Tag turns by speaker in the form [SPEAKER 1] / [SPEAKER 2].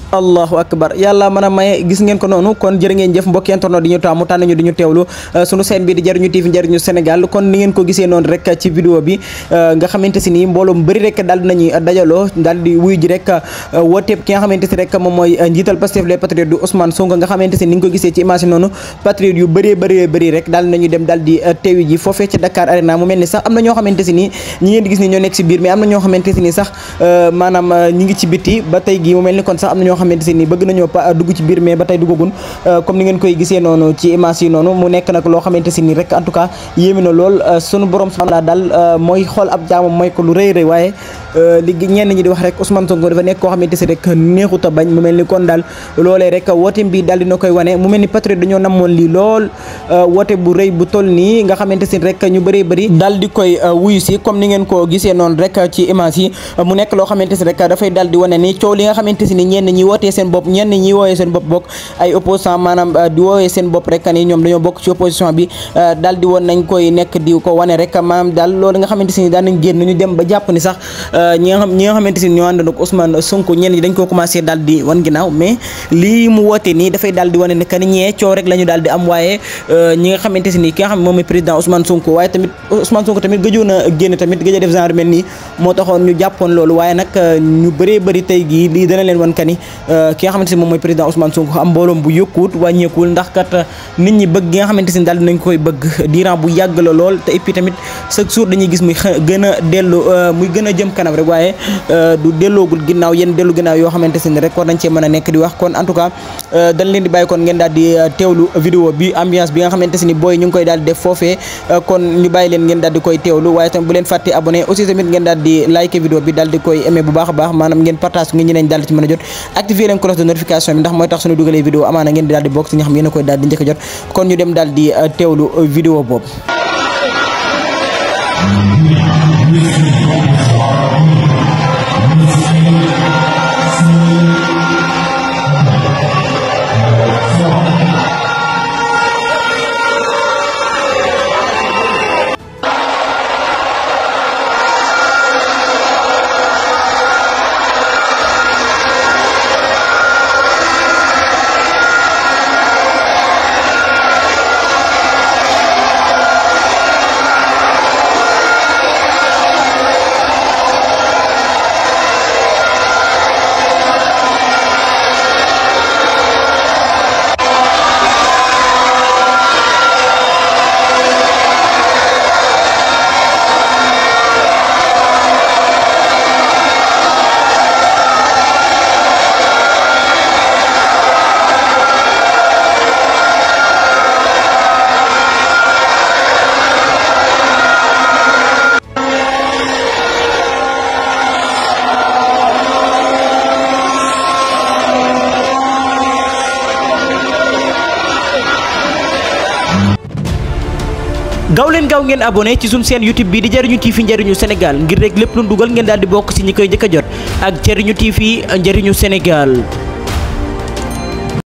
[SPEAKER 1] allahu akbar yàlla mën a maye gis ngeen ko noonu kon jërë ngeen jëf mbokki internet di ñu taamu tànn ñu di ñu teewlu sunu seen bi di jariñu TV njariñu Sénégal kon ni ngeen ko gisee noonu rek ci vidéo bi nga xamante si nii mbooloo mu bëri rek daal dinañuy dajaloo daal di wuy ji rek wooteeb ki nga xamante si rek moom mooy njiital Pastef les patriotes du Ousmane Sonko nga xamante si ni nga ko gisee ci image noonu patriotes yu bëree bëree bëri rek daal nañu dem daal di teewi ji foofee ci Dakar Arena mu mel ni sax am na ñoo xamante si nii ñi ngeen di gis ni ñoo nekk si biir mais am na ñoo xamante si nii sax maanaam ñi ngi ci biti ba tey gi mu mel ni kon sax am na ñoo xamante si nii bëgg nañoo pa dugg ci biir mais ba tey duggagun comme ni ngeen koy gisee noonu ci image yi noonu mu nekk nag loo xamante si nii rek en tout cas yéemi na lool sunu borom subhanahu daal mooy xool ab jaamam mooy ko lu rëy rëy waaye li ñenn ñi di wax rek Ousmane Sonko dafa nekk koo xamante si rek neexut a bañ mu mel ni kon daal loolee rek woote bi daal dina koy wane mu mel ni patriote dañoo namoon lii lool woote bu rëy bu toll nii nga xamante si rek ñu bëree bëri daal di koy wuyu si comme ni ngeen ko gisee noonu rek ci image yi mu nekk loo xamante si rek dafay daal di wane ni coow li nga xamante si ni ñenn ñi wootee seen bopp ñenn ñi woowee seen bopp bokk ay opposant maanaam di woowee seen bopp rek ni ñoom dañoo bokk ci opposition bi daal di woon nañ koy nekk di ko wane rek maanaam daal loolu nga xamante si ni daan nañ génn ñu dem ba jàpp ni sax ñi nga xam ñi nga xamante si ni ñoo ànd ak Ousmane Sonko ñenn ñi dañ ko commencé daal di wan ginnaaw mais lii mu woote nii dafay daal di wane ne que ni ñee coow rek la ñu daal di am waaye ñi nga xamante si ni ki nga xam moom mooy président Ousmane Sonko waaye tamit Ousmane Sonko tamit gëjoon a génn tamit gëj a def genre mel nii moo taxoon ñu jàppoon loolu waaye nag ñu bëree bëri tey gii lii dana leen wan ka ni ki nga xamante si moom mooy président Ousmane Sonko am mbooloom bu yokkuwut wàññeekuwul ndax kat nit ñi bëgg gi nga xamante si daal dinañ koy bëgg diiran bu yàgg la lool te et puis tamit chaque jour dañuy gis muy gën a dellu muy gën a jëm kanam rek waaye du delloogul ginnaaw yéen dellu ginnaaw yoo xamante si ni rek war nañ cee mën a nekk di wax kon en tout cas dañ leen di bàyyi kon ngeen daal di teewlu vidéo bi ambiance bi nga xamante si ni booy ñu ngi koy daal di def foofee kon ñu bàyyi leen ngeen daal di koy teewlu waaye tamit bu leen fàtte abonné aussi tamit ngeen daal di like vidéo bi daal di koy aimé bu baax a baax maanaam ngeen partage ngeen ñeneen daal di ci mën a jot activer leen cloche de notification bi ndax mooy tax suñu dugalee vidéo amaana ngeen di daal di bokk si nga xam yéen a koy daal di njëkk a jot kon ñu dem daal di teewlu vidéo boobu gaaw leen gaaw ngeen abonné ci suñ seen YouTube bi di jariñu TV njariñu Sénégal ngir rek lépp lu dugal ngeen daal di bokk ci ñi koy jëkk a jot ak jariñu TV njariñu Sénégal